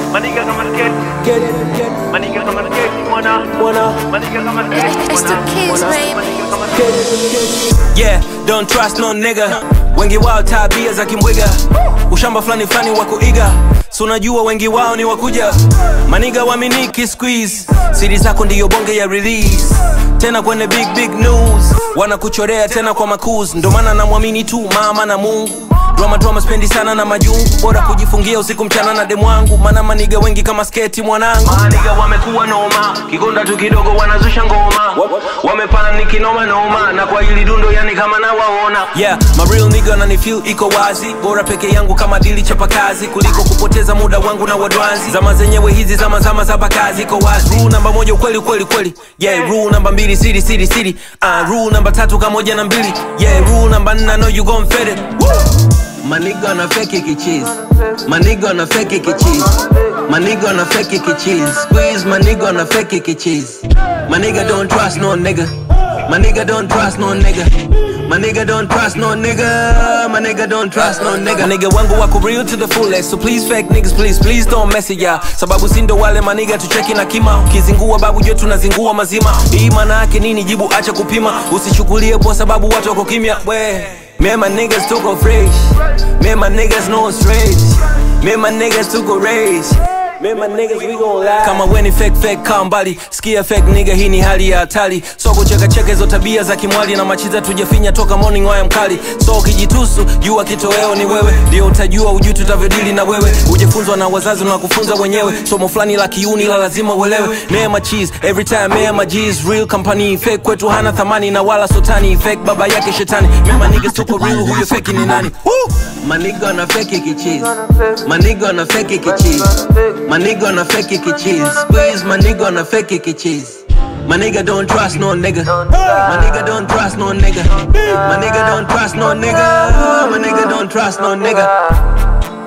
Maniga kama skate, Get it, get it, maniga kama skate, mwana. wanna Maniga kama skate, It's the mwana. kids, baby. Maniga kama get it, get it. yeah don't trust no nigga wengi wao tabia za kimbwiga ushamba fulani fulani wa kuiga so unajua wengi wao ni wakuja maniga waminiki squeeze siri zako ndiyo bonge ya release tena kwenye big big news wanakuchorea tena kwa makuz ndo maana namwamini tu mama na mungu drama drama spendi sana na majungu bora kujifungia usiku mchana na demu wangu maana maniga wengi kama sketi mwanangu maniga wamekuwa noma kigonda tu kidogo wanazusha ngoma wamepana ni kinoma noma na kwa hili dundo yani kama nawaona yeah my real nigga na feel iko wazi bora peke yangu kama dili chapa kazi kuliko kupoteza muda wangu na wadwanzi zama zenyewe hizi zama zama za bakazi iko wazi rule namba moja ukweli ukweli kweli yeah rule namba mbili siri siri siri uh, rule namba tatu kamoja na mbili yeah rule namba nne I know you gon' fit it Woo! Maniga na fake kichizi Maniga na fake kichizi Maniga na fake kichizi Squeeze maniga na fake kichizi Maniga don't trust no nigga Maniga don't trust no nigga Maniga don't trust no nigga Maniga don't trust no nigga Maniga wangu wako real to the fullest So please fake niggas please please don't mess it ya Sababu sindo wale maniga tucheki na kima Ukizingua babu jo tunazingua mazima Hii maana yake nini jibu acha kupima Usichukulie kwa sababu watu wako kimya we Me and my niggas took a fresh. Me and my niggas no strange. Me and my niggas took a race. Me and my niggas we gon' lie. Kama weni fake fake kaa mbali sikia fake nigga hii ni hali ya hatari so kucheka cheka hizo tabia za kimwali na machiza tujafinya toka morning waya mkali so ukijitusu jua kitoweo ni wewe ndio utajua ujui tutavyodili na wewe ujifunzwa na wazazi na kufunza wenyewe somo fulani la kiuni la lazima uelewe me and my cheese every time me and my G's real company fake kwetu hana thamani na wala sotani fake baba yake shetani me and my niggas tuko real huyo fake ni nani Woo! Maniga na fake kichizi Maniga na fake kichizi Maniga na fake kichizi Squeeze maniga na fake kichizi My nigga don't trust no nigga. My nigga don't trust no nigga. My nigga don't trust no nigga. My nigga don't trust no nigga.